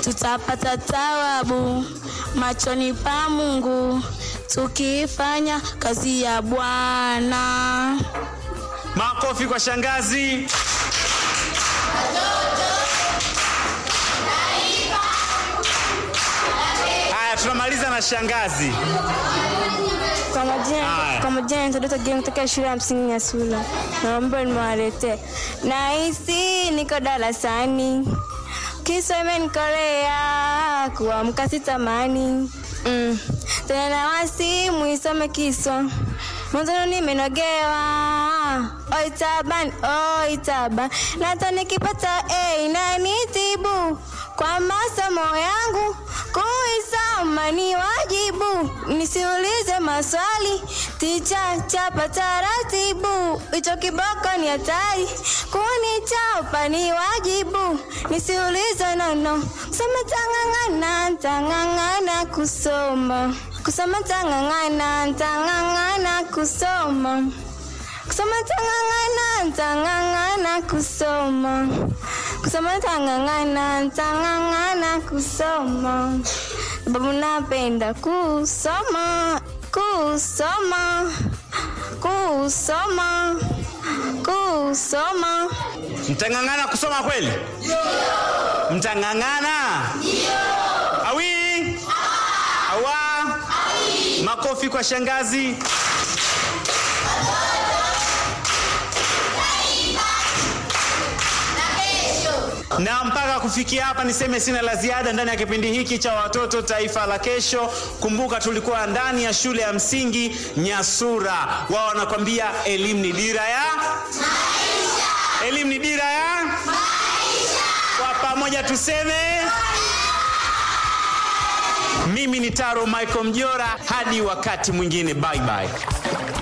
tutapata thawabu machoni pa Mungu tukiifanya kazi ya Bwana. Makofi kwa shangazi. Haya, tunamaliza na shangazi. Kwa majina Haya. kwa majina naitwa Dota Game kutoka shule ya msingi Nyasula. Naomba niwaletee. Nahisi niko darasani. Kiswa imenikorea kuamka sitamani. Mm. Tena na wasimu isome kiswa. Mwanzoni nimenogewa. Oi taban, oi taban. Na hata nikipata A inanitibu kwa masomo yangu kuisoma ni wajibu, nisiulize maswali, ticha chapa taratibu, hicho kiboko ni hatari, kunichapa ni wajibu, nisiulize nono, kusoma tang'ang'ana, tang'ang'ana kusoma, kusoma tang'ang'ana, tang'ang'ana kusoma kusoma tang'ang'ana tang'ang'ana kusoma kusoma tang'ang'ana tang'ang'ana kusoma sababu napenda kusoma kusoma kusoma kusoma Mtang'ang'ana kusoma kweli? Mtang'ang'ana? Awi? Awa? Makofi kwa shangazi. Na mpaka kufikia hapa niseme sina la ziada ndani ya kipindi hiki cha watoto taifa la kesho. Kumbuka tulikuwa ndani ya shule ya msingi Nyasura. Wao wanakwambia elimu ni dira ya maisha. Elimu ni dira ya maisha. Kwa pamoja tuseme mimi ni Taro Michael Mjora, hadi wakati mwingine, bye bye.